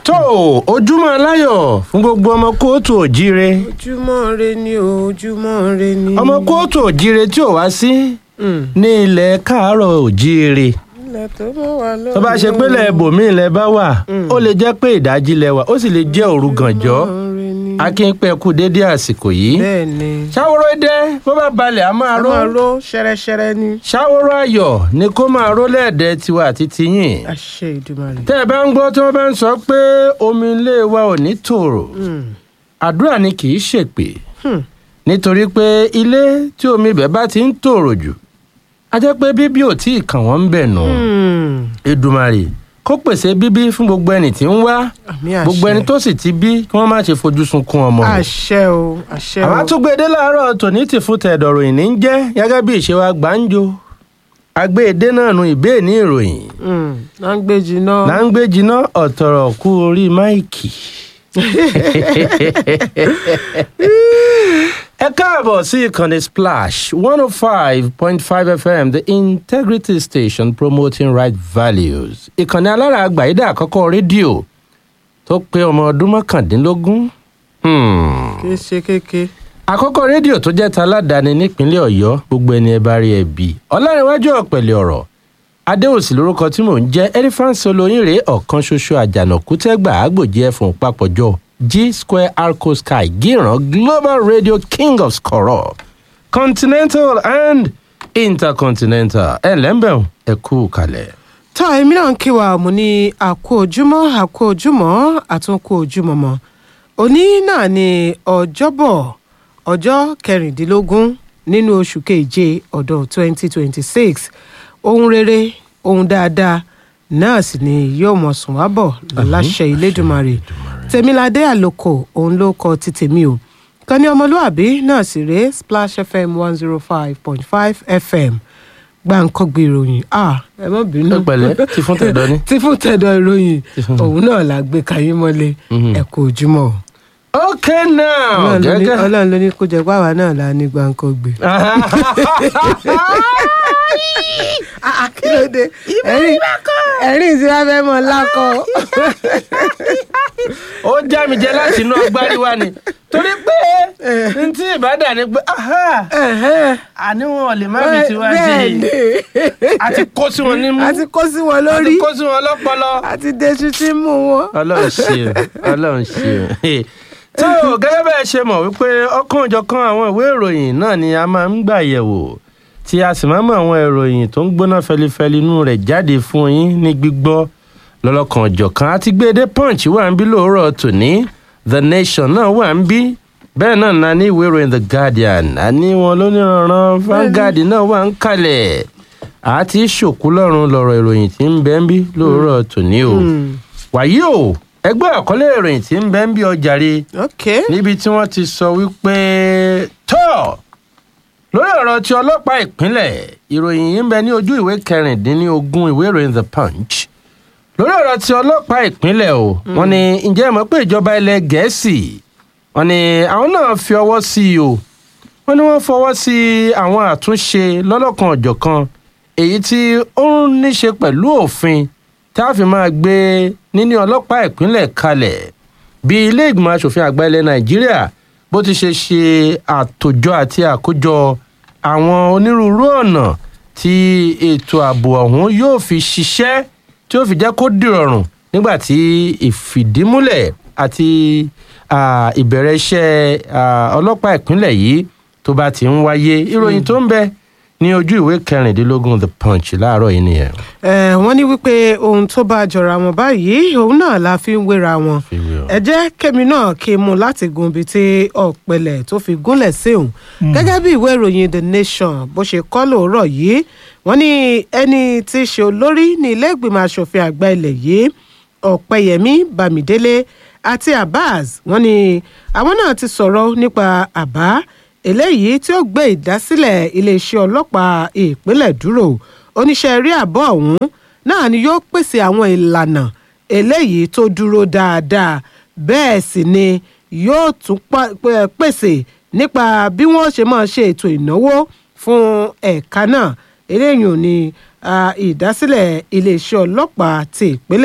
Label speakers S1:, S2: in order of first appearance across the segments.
S1: tó ojúmọ́ aláyọ̀ fún gbogbo ọmọ kóòtù òjíire
S2: ojúmọ́ re ni o ojúmọ́ re ni.
S1: ọmọ kóòtù òjíire tí ò wá sí ní ilẹ̀ káàárọ̀ òjíire
S2: ilẹ̀ tó mọ́ wa lọ́wọ́.
S1: tó bá ṣe pé lẹ́ẹ̀bòmí ilẹ̀ bá wà ó lè jẹ́ pé ìdájí lẹ wà ó sì lè jẹ́ òru gànjọ́ akínpẹ́ kú dédé àsìkò yìí
S2: bẹ́ẹ̀ ni.
S1: ṣàwòrò dé bó bá balẹ̀ á máa
S2: a
S1: ró
S2: máa ró ṣẹrẹṣẹrẹ ni.
S1: ṣàwòrò ayọ̀ ni kó máa ró lẹ́ẹ̀dẹ́ tiwa àti tiyín
S2: àṣẹ ìdùmarè.
S1: tẹ́ ẹ bá ń gbọ́ tí wọ́n bá ń sọ pé omi ilé wa ò ní tòrò àdúrà ni kì í ṣèpè nítorí pé ilé tí omi ibẹ̀ bá ti ń tòrò jù a jẹ́ pé bíbí ò tí ì kàn wọ́n ń bẹ̀ nù Èdùmàrè kó pèsè bíbí fún gbogbo ẹni tí ń wá
S2: àmì àṣẹ.
S1: gbogbo ẹni tó sì ti bí kí wọ́n má ṣe fojú sunkún ọmọ rẹ̀
S2: àṣẹ o àṣẹ o.
S1: àwọn àtúgbèdè láàárọ̀ tòní ti fún tẹ̀dọ̀rọ̀ ìní ń jẹ́ gẹ́gẹ́ bí ìṣe wa gbàǹjo agbèdè náà nu ìbéè ní ìròyìn
S2: Mm, là ń gbé jiná.
S1: là ń gbé jiná ọ̀tọ̀rọ̀ kú orí máìkì. ẹ káàbọ̀ sí ìkànnì splash one oh five point five fm the integrity station promoting right values ìkànnì alára àgbàyídà àkọ́kọ́ rédíò tó pé ọmọ ọdún mọ́kàndínlógún. Hmm
S2: kì í ṣe kéke.
S1: àkọ́kọ́ rédíò tó jẹ́ taládàáni nípínlẹ̀ ọ̀yọ́ gbogbo ẹni ẹ bá rí ẹ bí ọlárẹ̀wájú ọ̀pẹ̀lẹ̀ ọ̀rọ̀ adéòsì lórúkọ tí mò ń jẹ́ elephant olóyìnrè ọ̀kan ṣoṣo àjànàkú tẹ́gbà àgbòjì ẹ̀fọ̀n papọ̀jọ g square arco sky gíran global radio king of skoro continental and intercontinental ẹ̀ lẹ́ńbẹ̀ẹ́ ẹ kú kalẹ̀.
S2: tá èmi náà ń kí wa mo ní àkó ojúmọ́ àkó ojúmọ́ àtúnkó ojúmọ́ mọ́ òní náà ni ọjọ́bọ̀ ọjọ́ kẹrìndínlógún nínú oṣù keje ọdún 2026 ohun rere ohun dáadáa náà sì ni yóò mọ̀ sùn wá bọ̀ láṣẹ ìlédùmarè tèmiládé àlòkò òun ló kọ ti tèmi o kan ní ọmọlúàbí náà sì rèé splash fm 105.5 fm gbàǹkọ́gbé ìròyìn ah ẹ má bínú
S1: ẹ pẹ̀lẹ́ ti fún tẹ̀dọ́ ni.
S2: tí fún tẹ̀dọ̀ ìròyìn òun náà la gbé kayín mọ́lé ẹ kú ojúmọ́ o.
S1: okay now
S2: Ọlọ́run ló ní-
S1: gẹ́gẹ́.
S2: ọlọ́run ló ní kó jẹ́ pàwọ́ náà la ní gbàǹkọ́gbé. kí ló dé ẹ̀rín ẹ̀rín tí wọ́n fẹ́ mọ lákọ̀.
S1: ó já mi jẹ láti inú agbárí wa ni torí pé n tí ìbádà ni pé aha, àní wọn ò lè má fi tiwa
S2: bẹ́ẹ̀
S1: sí
S2: ni
S1: i àti kó sí wọn nímú
S2: a ti kó sí wọn
S1: àti
S2: lórí
S1: kó sí wọn lọ́pọlọ.
S2: a ti deṣu tí ń mú wọn.
S1: ọlọ́run ṣe o ọlọ́run ṣe o. tó o gẹ́gẹ́ bẹ́ẹ̀ ṣe mọ̀ wípé ọ̀kan òjọ̀kan àwọn ìwé ìròyìn náà ni a máa ń gbà yẹ̀wò tí a sì máa ń mọ àwọn ìròyìn tó ń gbóná fẹlifẹli inú rẹ̀ jáde fún yín ní gbígbọ́ lọ́lọ́kan òjọ̀kan àti gbédé punch wà ń bí lóòrọ̀ tòní the nation náà wà ń bí bẹ́ẹ̀ náà na ní ìwé ìròyìn the guardian àní wọn lóníranran Vanguard náà wà ń kalẹ̀ àti ṣòkú lọ́rùn lọ́rọ̀ ìròyìn tí ń bẹ ń bí lóòrọ̀ tòní o wàyí o ẹgbẹ́ àkọlé ìròyìn tí ń bẹ ń bí ọjàre
S2: ok
S1: níbi tí wọ́n ti sọ wípé tọ́ lórí ọ̀rọ̀ tí ọlọ́pàá ìpínlẹ̀ ìròyìn yìí ń bẹ ní ojú ìwé kẹrìndínlógún ìwé ìròyìn the punch lórí ọ̀rọ̀ tí ọlọ́pàá ìpínlẹ̀ o wọ́n ní ǹjẹ́ ẹ mọ̀ pé ìjọba ilẹ̀ gẹ̀ẹ́sì wọ́n ní àwọn náà fi ọwọ́ sí i o wọ́n ní wọ́n fọwọ́ sí àwọn àtúnṣe lọ́lọ́kan ọ̀jọ̀kan èyí tí ó ń níṣe pẹ̀lú òfin tá a fi máa gbé níní ọlọ́pàá ìpínlẹ̀ kalẹ̀ bí ilé ìgbìmọ̀ asòfin àgbà ilẹ̀ nàìjíríà bó ti ṣe ṣe àtòjọ àti àkójọ àwọn onírúurú ọ̀nà tí ètò ààbò ọ̀hún yóò fi ṣiṣẹ́ tí ó fi jẹ́ kó dìrọ̀rùn nígbà tí ìfìdímúlẹ̀ àti ah, ìbẹ̀rẹ̀ iṣẹ́ ah, ọlọ́pàá ìpínlẹ̀ yìí tó bá ti ń wáyé ìròyìn tó ń bẹ ní ojú ìwé kẹrìndínlógún the punch láàárọ̀ yìí nìyẹn.
S2: Eh, wọ́n ní wípé ohun tó bá jọra wọn báyìí òun náà la fi ń wéra wọn
S1: Fi wé o.
S2: ẹ jẹ́ kémi náà kí n mú láti gun ibi tí ọ̀pẹ̀lẹ̀ tó fi gúnlẹ̀ sí òun gẹ́gẹ́ bí ìwé ìròyìn the nation bó ṣe kọ́ lóòrọ̀ yìí wọ́n ní ẹni tí í ṣe olórí ní ilé ìgbìmọ̀ asòfin àgbà ilẹ̀ yìí ọ̀pẹ̀yẹmí bámidélé àti abbas wọ́n ní àwọn náà ti sọ̀rọ̀ nípa àbá eléyìí tí ó gbé ìdásílẹ̀ iléeṣẹ́ ọlọ́pàá ìpínlẹ̀ dúró oníṣẹ́ rí àbọ̀ ọ̀hún náà ni yóò pèsè àwọn ìlànà eléyìí tó dúró dáadáa bẹ́ẹ̀ sì ni yóò tún pa- pè- pèsè nípa bí wọ́n ṣe máa ṣe ètò ìnáwó fún ẹ̀ka náà eléyìí ò ní ah, ìdásílẹ̀ iléeṣẹ́ ọlọ́pàá ti ìpínlẹ̀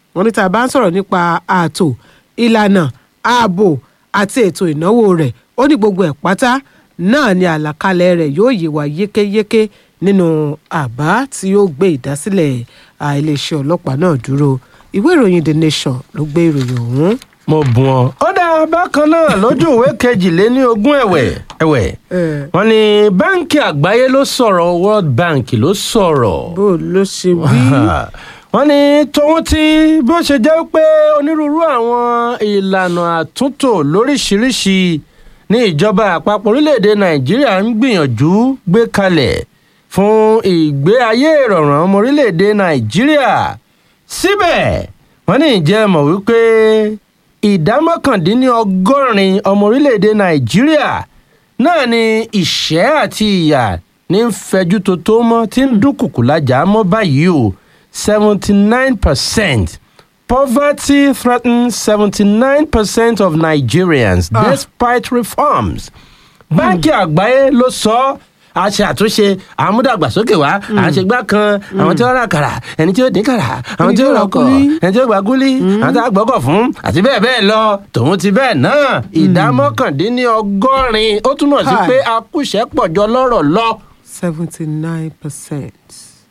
S2: wọ́n ní tá a bá ń sọ̀rọ̀ nípa ààtò ìlànà ààbò àti ètò ìnáwó rẹ̀ ó ní gbogbo ẹ̀ pátá náà ni àlàkalẹ̀ rẹ̀ yóò yé wa yékéyéké nínú àbá tí yóò gbé ìdásílẹ̀ à, iléeṣẹ́ ọlọ́pàá náà dúró ìwé ìròyìn the nation ló gbé ìròyìn ọ̀hún.
S1: mo bùn ọ. ó dá bákan náà lójú ìwé kejìléní ogún ẹ̀wẹ̀ ẹ̀wẹ̀
S2: Eh,
S1: wọ́n ní báńkì àgbáyé ló sọ̀rọ̀ world bank ló sọ̀rọ̀.
S2: bó ló ṣe wí.
S1: wọ́n ní tòun ti bó ṣe jẹ́ pé onírúurú àwọn ìlànà àtúntò lóríṣiríṣi ní ìjọba àpapọ̀ orílẹ̀-èdè nàìjíríà ń gbìyànjú gbé kalẹ̀ fún ìgbé ayé ìrọ̀rùn ọmọ orílẹ̀-èdè nàìjíríà síbẹ̀ wọ́n ní ìjẹ́ mọ̀ wípé ìdá mọ́kàndínlọ́gọ́rin ọmọ orílẹ̀-èdè nàìjíríà náà ni ìṣẹ́ àti ìyà ní ń fẹjú tó tó mọ́ tí ń dúnkùkù lájà mọ́ báyìí o seventy nine percent poverty threatens seventy nine percent of Nigerians
S2: Ah.
S1: despite reforms. báńkì àgbáyé ló sọ ọ́ a ṣe àtúnṣe àmúdàgbàsókè wá àṣegbá kan àwọn tí ó rà kàrà ẹni tí ó dín kàrà àwọn tí ó rọkọ̀ ẹni tí ó gba gúlí àwọn tí ó gbọ́kọ̀ fún àti bẹ́ẹ̀ bẹ́ẹ̀ lọ tòun ti bẹ́ẹ̀ náà ìdá mọ́kàndínlọ́gọ́rin ó túmọ̀ sí
S2: Hi.
S1: pé akúṣẹ́pọ̀ jọ lọ́rọ̀ lọ.
S2: seventy nine percent.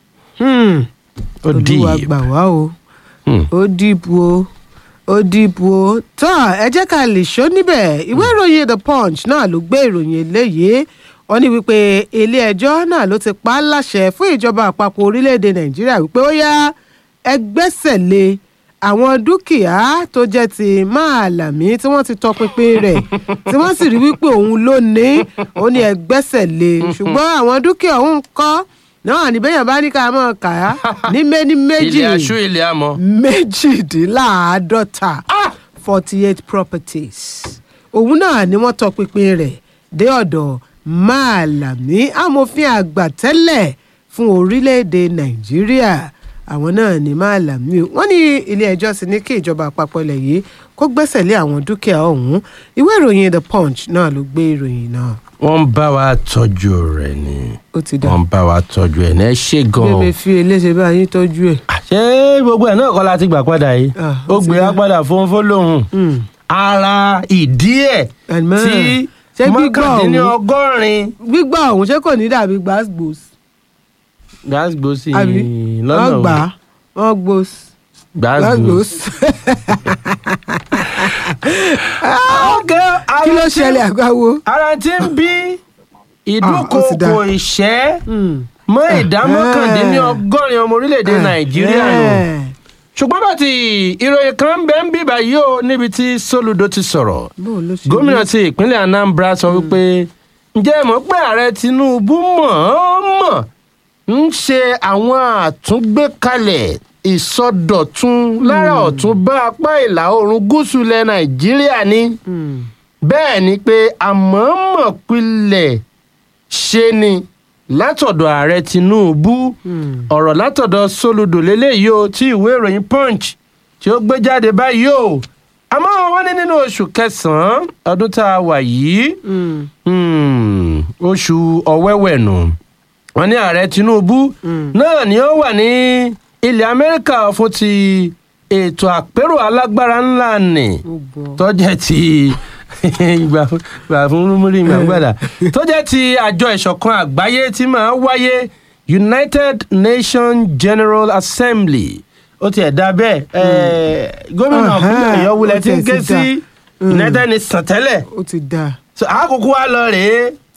S1: ó
S2: olúwa
S1: deep.
S2: gbà wá o
S1: Hmm.
S2: ó dìbò o ó dìbò o tán ẹ jẹ́ ká lè ṣó níbẹ̀ ìwé ìròyìn the punch náà ló gbé ìròyìn eléyìí wọ́n ní wípé ilé-ẹjọ́ náà ló ti pa á láṣẹ fún ìjọba àpapọ̀ orílẹ̀-èdè nàìjíríà wípé ó yá ẹ gbẹ́sẹ̀ lé àwọn dúkìá tó jẹ́ ti máàlámí tí wọ́n ti tọpinpin rẹ̀ tí wọ́n sì rí wípé òun ló ní ó ní ẹ gbẹ́sẹ̀ lé ṣùgbọ́n àwọn dúkìá òun kọ́ náà níbẹ̀yàn bá ní ká mọ̀ ká ní méní méjì
S1: ilé aṣú ilé amọ̀.
S2: méjìdínláàádọ́ta forty eight properties òun náà ni wọ́n tọpinpin rẹ̀ dé ọ̀dọ̀ máàlámí amòfin àgbà tẹ́lẹ̀ fún orílẹ̀-èdè nàìjíríà àwọn náà ní máàlámí o wọ́n ní ilé-ẹjọ́ sì ní kí ìjọba àpapọ̀ ilẹ̀ yìí kó gbẹ́sẹ̀ lé àwọn dúkìá ọ̀hún ìwé ìròyìn the punch náà ló gbé ìròyìn náà
S1: wọ́n ń bá wa tọ́jú rẹ̀ ni
S2: ó ti dà
S1: wọ́n ń bá wa tọ́jú ẹ̀ ní ẹ ṣe gan-an.
S2: bébè fi eléṣe bá yín tọ́jú ẹ̀.
S1: ṣé gbogbo ẹ̀ náà kọ́ la ti gbà padà yìí
S2: Ah,
S1: ó
S2: ó ti
S1: gbé
S2: dá.
S1: wa padà fún fọlọ́hún
S2: Mm.
S1: ara ìdí ẹ̀
S2: Àmọ́,
S1: tí
S2: ṣé gbígbọ́ ọ̀hún?
S1: mọ́kàndínlọ́gọ́rin
S2: gbígbà ọ̀hún ṣé kò ní dàbí gbàgbós
S1: gbàgbó sí
S2: àbí
S1: lọ́nà
S2: wọ́n gbà á wọ́n gbós
S1: gbàgbó.
S2: gbàgbós.
S1: ọ̀gá
S2: kí ló ṣẹlẹ̀ àgbáwo.
S1: ara tí ń bí
S2: Ah, ó ti dá.
S1: ìdúnkokò ìṣẹ́ mọ́ ìdá mọ́kàndínlọ́gọ́rin ọmọ orílẹ̀-èdè nàìjíríà nù. ṣùgbọ́n bá ti ìròyìn kan ń bẹ ń bíbá yìí ó níbi tí soludo ti sọ̀rọ̀ gómìnà ti ìpínlẹ̀ anambra sọ wípé ǹjẹ́ ẹ mọ̀ pé ààrẹ tinubu mọ̀-ọ́n-mọ̀ ń ṣe àwọn àtúngbékalẹ̀ ìsọdọ̀tun lára ọ̀tún bá apá ìlà oòrùn gúúsù ilẹ̀ nàìjíríà ni bẹ́ẹ̀ ni pé àmọ́mọ̀ pilẹ̀ ṣe ni látọ̀dọ̀ ààrẹ tinubu ọ̀rọ̀ látọ̀dọ̀ soludo lélẹ́yìí o tí ìwé ìròyìn punch tí ó gbé jáde báyìí o àmọ́ wọ́n ní nínú oṣù kẹsàn-án ọdún tá a wà yìí hmm, oṣù ọ̀wẹ́wẹ̀ nù wọ́n ní ààrẹ tinubu náà ni ó wà ní ilẹ̀ amẹ́ríkà fún ti ètò àpérò alágbára ńlá nì tọ́jẹ́ ti ìgbà ìgbà fún múrí ìgbà gbàdà tó jẹ́ ti àjọ ìṣọ̀kan àgbáyé tí máa ń wáyé united nations general assembly ó tiẹ̀ dá bẹ́ẹ̀ ẹ̀, gómìnà
S2: Ọ̀hán,
S1: ọ̀gbìn ọ̀yọ́ wulẹ̀
S2: ó
S1: tí ń
S2: tiẹ̀
S1: ké
S2: ti
S1: sí
S2: dá.
S1: united nations tẹ́lẹ̀
S2: ó ti dáa.
S1: So, àkókò wa lọ rèé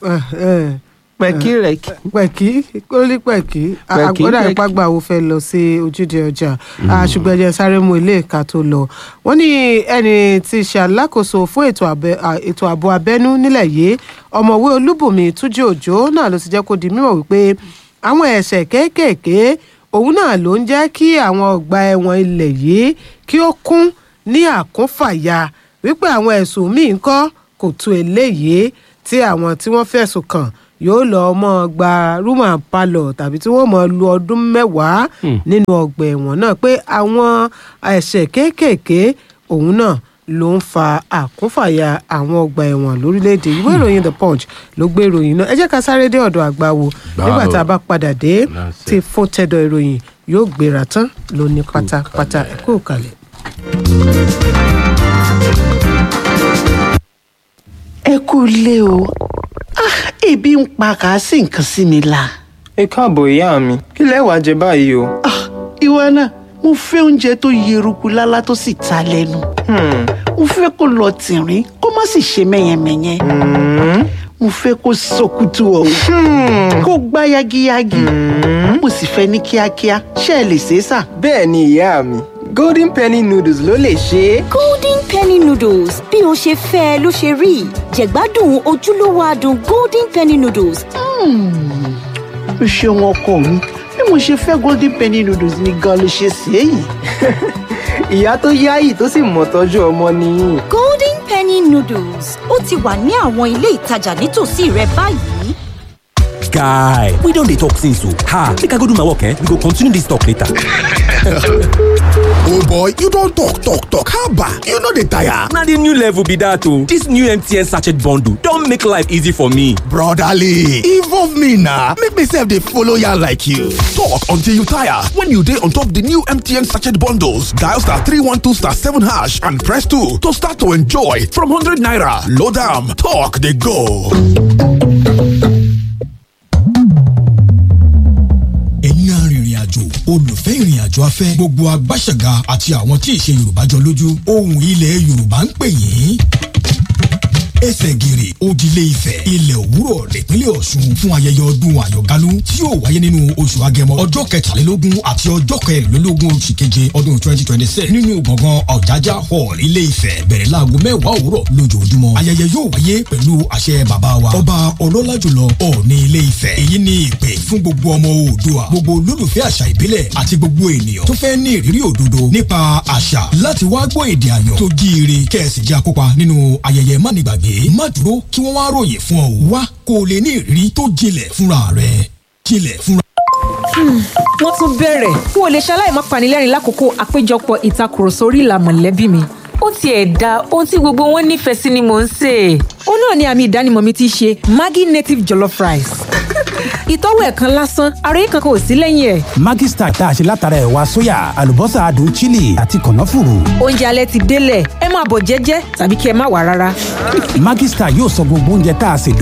S1: pẹ̀kí rẹ̀ kí.
S2: pẹ̀kí kólí pẹ̀kí
S1: Pẹ̀kí,
S2: àgbọ̀dà
S1: pẹ̀kí.
S2: ìpàgbà wo fẹ́ lọ sí ojúde ọjà Ah, ṣùgbọ́n ẹ jẹ́ sáré mú ilé ìka tó lọ. wọ́n ní ẹni tí í ṣe alákòóso fún ètò abẹ- ah, ètò ààbò abẹ́nú nílẹ̀ yìí ọ̀mọ̀wé olúbùnmi túnjí òjò náà ló ti jẹ́ kó di mímọ̀ wípé àwọn ẹ̀ṣẹ̀ kéékèèké òun náà ló ń jẹ́ kí àwọn ọgbà ẹ̀wọ̀n ilẹ̀ yìí kí ó kún ní àkúnfàyà wípé àwọn ẹ̀sùn míì ń kọ́ kò tó eléyìí tí àwọn tí wọ́n fẹ̀sùn kàn yóò lọ mọ́ gba rúmà palọ̀ tàbí tí wọ́n mọ̀ lu ọdún mẹ́wàá nínú ọgbà ẹ̀wọ̀n náà pé àwọn ẹ̀ṣẹ̀ kéékèèké òun náà ló ń fa àkúnfàyà àwọn ọgbà ẹ̀wọ̀n lórílẹ̀‐èdè ìwé ìròyìn the punch ló gbé ìròyìn náà ẹ jẹ́ ká sáré dé ọ̀dọ̀ àgbáwo
S1: Gbáwo.
S2: nígbà tá a bá padà dé
S1: That's
S2: ti fún tẹ́dọ̀ ìròyìn yóò gbéra tán lóní pátápátá ẹ kú kalẹ̀.
S3: ẹ kú ilé o Ah, ebi ń pa kà á sì nǹkan sí mi la.
S4: ẹ káàbọ̀ ìyá mi kí lẹ wàá jẹ báyìí o.
S3: Ah, ìwọ náà mo fẹ́ oúnjẹ tó yeruku lálá tó sì ta lẹ́nu.
S4: Hmm,
S3: mo fẹ́ kó lọ tìrín kó má sì ṣe mẹ́yẹmẹ́yẹ.
S4: hmm,
S3: mo fẹ́ kó sọkútù ọ̀hún kó gbá yagiyagi. mo sì fẹ́ ní kíákíá ṣé ẹ lè ṣe é sà.
S4: bẹ́ẹ̀ ni ìyá mi golden penny noodles ló lè ṣe é.
S5: golden penny noodles bí o ṣe fẹ́ ẹ ló ṣe rí jẹ̀gbádùn ojúlówó adùn golden penny noodles
S3: o ṣeun ọkọ mi bí mo ṣe fẹ́ golden penny noodles ni gan ló ṣe ṣe é yìí.
S4: ìyá tó yáyì tó sì mọ̀ tọ́jú ọmọ nìyí.
S5: golden penny noodles ó ti wà ní àwọn ilé ìtajà nítòsí rẹ báyìí.
S6: guy we don dey talk since o ha make i go do my work eh we go continue this talk later.
S7: Oh boy, you don talk talk talk haba, you no dey tire.
S6: na the new level be that o this new mtn sachet bundle don make life easy for me.
S7: Brotherly, involve me na make me sef dey follow yarn like you. Talk until you tire when you dey on top the new MTN sachet bundles. Dial star 312 star 7 hash and press 2 to start to enjoy from 100 naira. Load am, talk dey go.
S8: ẹ̀yin arìnrìn àjò olùfẹ́ ìrìn àjò afẹ́ gbogbo agbáṣẹ̀gà àti àwọn tí ìṣe yorùbá jọ lójú ohùn ilẹ̀ yorùbá ń pè yín ẹsẹ̀ gìrì òdìlé ifẹ̀ ilẹ̀ òwúrọ̀ nípínlẹ̀ ọ̀ṣun fún ayẹyẹ ọdún àyọ̀gálú tí yóò wáyé nínú oṣù agẹmọ ọjọ́ kẹtàlélógún àti ọjọ́ kẹrìnlélógún oṣù keje ọdún twenty twenty six nínú gbọ̀ngàn ọ̀jájá hall ilé ifẹ̀ bẹ̀rẹ̀ láago mẹ́wàá òwúrọ̀ lójoojúmọ́ ayẹyẹ yóò wáyé pẹ̀lú àṣẹ bàbá wa ọba ọlọ́lá jùlọ ọ̀ọ́ni ilé ifẹ̀ èyí ni ìpè fún gbogbo ọmọ oòdùà gbogbo olólùfẹ́ àṣà ìbílẹ̀ àti gbogbo ènìyàn tó fẹ́ ní ìrírí òdodo nípa àṣà láti wá gbọ́ èdè àyàn tó jíire kẹ́ẹ̀sì jẹ́ akópa nínú ayẹyẹ mánigbàgbé má dúró kí wọ́n wá ròyìn fún ọ wá kó o lè ní ìrírí tó jinlẹ̀ fúnra rẹ̀ jinlẹ̀ fúnra
S9: wọ́n tún bẹ̀rẹ̀ n ò lè ṣaláì má panilẹ́rìn lákòókò àpéjọpọ̀ ìtakùrọ̀sọ orí ìlà mọ̀lẹ́bí mi.
S10: ó tiẹ̀ da ohun tí gbogbo wọn nífẹ̀ẹ́ sí ni mò ń sè é.
S9: ó náà ni àmì ìdánimọ̀ mi ti ṣe maggi native jollof rice. ìtọ́wò ẹ̀kan lásán ara yìí kankan ò sí lẹ́yìn ẹ̀.
S11: Maggi Star tá a ṣe látara ẹ̀wà sóyà àlùbọ́sà adùn chili àti kànáfùrù.
S9: oúnjẹ alẹ́ ti délẹ̀ ẹ máa bọ̀ jẹ́jẹ́ tàbí kí ẹ má wà rárá.
S11: Maggi Star yóò sọ gbogbo oúnjẹ tá a ṣe